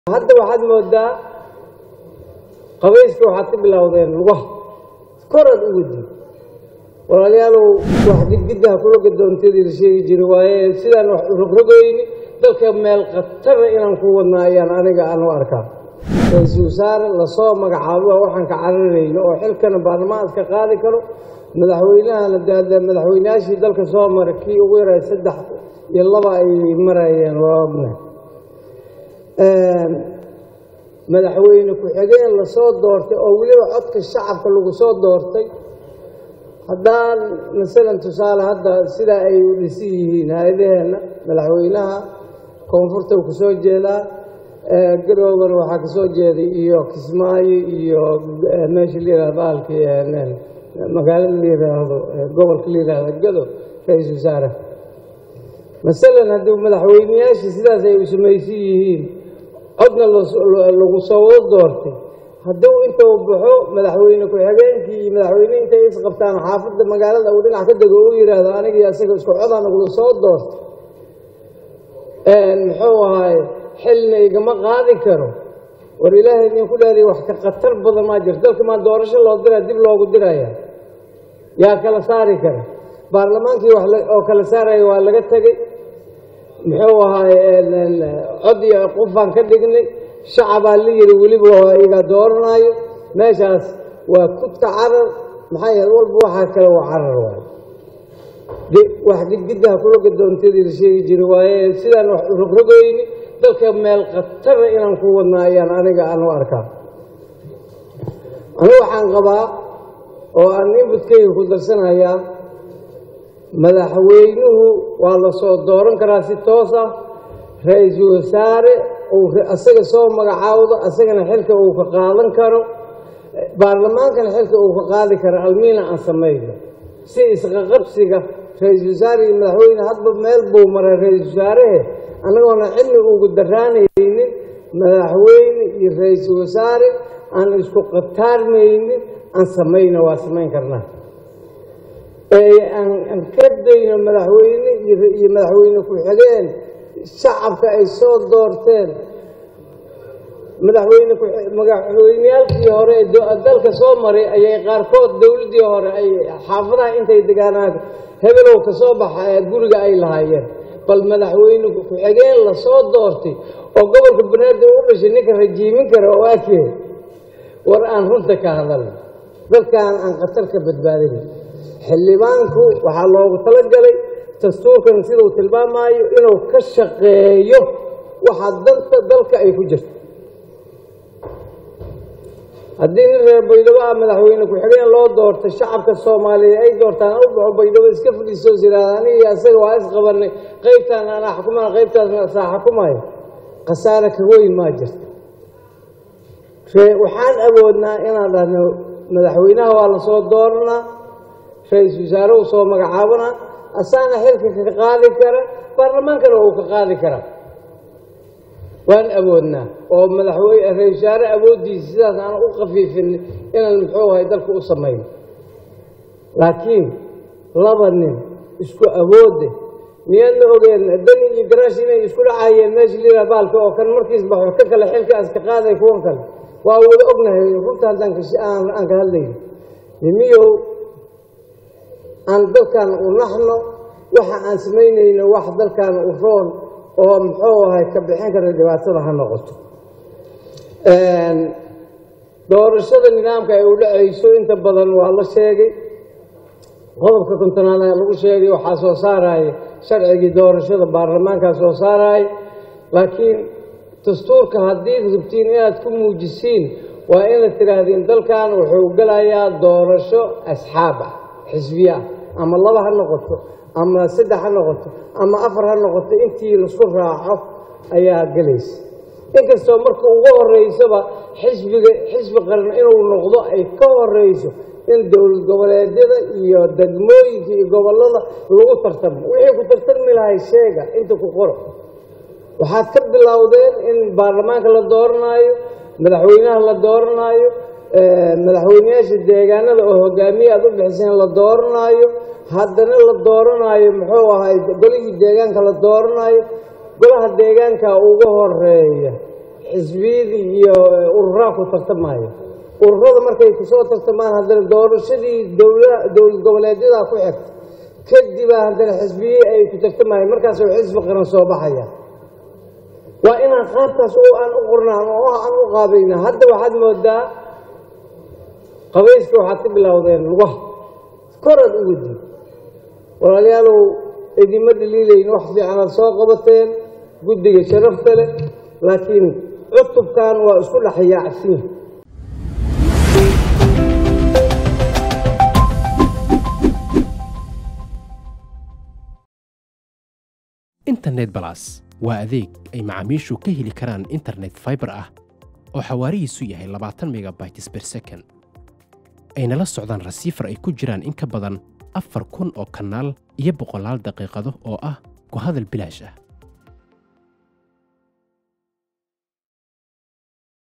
hadda waxaad moodaa qabayska waxaad ka bilowdeen lugaha koraad u wadi walaalayaalow wax gidgiddaha kula gadoontadii la sheegi jiray waaye sidaan wax rogrogoyni dalka meel khatara inaan ku wadnaa ayaan aniga aan u arkaa ra-iisul wasaare lasoo magacaabo waxaan ka cararayno oo xilkana baarlamaanka qaadi karo madaxweynahana de madaxweynayaashii dalka soo maray kii ugu yaray saddex iyo laba ay marayeen waa ognahay madaxweyne ku-xigeen lasoo doortay oo weliba codka shacabka lagu soo doortay haddaan masalan tusaale hadda sidaa ay u dhisan yihiin hay-adaheenna madaxweynaha koonfurta uu kasoo jeedaa garoobana waxaa kasoo jeeday iyo kismaayo iyo meesha la yihahdo baalkii magaalada la yidhaahdo gobolka la yidhaahdo gado ra-iisul wasaare masalan haddii madaxweyneyaashii sidaas ay u samaysan yihiin codna lagu soo wada doortay hadduu intuu baxo madaxweyne ku-xigeenkii iyo madaxweyne intay isqabtaan xaafadda magaalada uu dhinac ka dego u yidhaahdo anigii asaga isku codaan nagula soo doortay muxuu ahaay xilna igama qaadi karo war ilaahay idinku dhaariya wax ka khatar badan maa jirto dalka maa doorasho loo diraa dib loogu diraya yaa kala saari kara baarlamaankii wax oo kala saaraya waa laga tegey muxuu ahaay cod iyo qofaan ka dhignay shacabaa la yidhi weliba waa iyagaa dooranaayo meeshaas waa kudka carar maxaa yahay walba waxaa kale waa carar waayo wax gidgiddaha kula gadoontadii la sheegi jiray waaye sidaan wax rogrogoyni dalka meel khatara inaan ku wadnaa ayaan aniga aan u arkaa anigu waxaan qabaa oo aan inbudkayga ku darsanayaa madaxweynuhu waa la soo dooran karaa si toos ah ra-iisul wasaare uu asaga soo magacaawdo asagana xilka uu ka qaadan karo baarlamaankana xilka uu ka qaadi karo almiina aan samayno si isqaqabsiga ra-iisul wasaare iyo madaxweyne hadba meel buu maray ra-iisul wasaarehe annagoona cilmi ugu daraanaynin madaxweyne iyo ra-iisul wasaare aan isku qataarmaynin aan samayno waa samayn karnaa aan ka dayno madaxweyne iyo madaxweyne ku-xigeen shacabka ay soo doorteen madaxweyne madaxweyneyaalkii hore ee dalka soo maray ayay qaarkood dowladdii hore ay xaafadaha intay degaanaan hebelow ka soo baxa ee guriga ay lahaayeen bal madaxweyne ku-xigeen lasoo doortay oo gobolka banaadir u dhashay ninka rajiimin kara oo akee war aan runta ka hadalno dadkaan aan khatar ka badbaadin xildhibaanku waxaa loogu talagalay dastuurkan siduu tilmaamaayo inuu ka shaqeeyo waxa danta dalka ay ku jirto haddii nin reer baydhabo ah madaxweyne ku-xigeen loo doortay shacabka soomaaliya ay doortaan u baxo baydhabo iska fadhiisoos yidhahda anigi asaga waa isqabanay qaybtaan anaa xukumana qaybtaasna saa xukumayo khasaare ka weyn maa jirta waxaan awoodnaa inaan dhahno madaxweynaha waa lasoo dooranaa ra-iisul wasaare uu soo magacaabanaa asaana xilka ka qaadi kara baarlamaankana uu ka qaadi karaa waan awoodnaa oo madaxweyne ra-isul wasaare awooddiisa sidaas aan u khafiifin inaan muxuu ahay dalka u samayno laakiin laba nin isku awoodde miyaadna ogeen dani iyo garaash inay isku dhacayeen meesha liraa baalka oo kan markiis baxo ka kale xilkaas ka qaaday kuwan kale waa wada ognahay runta haddaan aan ka hadlayno nimiyow aan dalkan u naxno waxa aan samaynayno wax dalkan u roon oo muxuu ahay ka bixin kara dhibaatada ha noqoto doorashada nidaamka ay u dhacayso inta badan waa la sheegay qodobka kontonaad ayaa lagu sheegay waxaa soo saaraya sharcigii doorashada baarlamaankaa soo saaraya laakiin dastuurka haddii rabtiin inaad ku muujisiin waa inaad tidhaahdiin dalkan wuxuu gelayaa doorasho asxaab ah xisbiye ah ama laba ha noqoto ama saddex ha noqoto ama afar ha noqoto intii laisku raaco ayaa gelaysa inkastoo marka ugu horeysaba xisbiga xisbi qaran inuu noqdo ay ka horeyso in dowlad goboleedyada iyo degmooyinka iyo gobollada lagu tartamo wixii ku tartami lahay sheega inta ku qoro waxaad ka bilowdeen in baarlamaanka la dooranaayo madaxweynaha la dooranaayo madaxweyneyaasha deegaanada oo hogaamiye aad u bixiseen la dooranaayo haddana la dooranaayo muxuu ahay golihii deegaanka la dooranaayo golaha deegaanka ugu horeeya xisbiyadii iyo ururaa ku tartamaya ururada markay kusoo tartamaan haddana doorashadii dowla dowlad goboleedyadaa ku xigta kadibaa haddana xisbiyihii ay ku tartamayeen markaasuu xisbi qaran soo baxaya waa inaan qaabtaas oo aan u qornaan oo aan u qaabayna hadda waxaad moodaa qabayska waxaad ka bilowdeen lugaha koraad u wadi walaalayaalow idima dhaliilayn wax fiicanaad soo qabateen guddiga sharafta leh laakiin cutubkan waa isku dhex yaacsin internet balas waa adeeg ay macaamiishu ka heli karaan internet fiber ah oo xawaarihiisu yahay labaatan megabytes per second ayna la socdaan rasiifar ay ku jiraan in ka badan afar kun oo kanaal iyo boqolaal daqiiqado oo ah ku hadal bilaash ah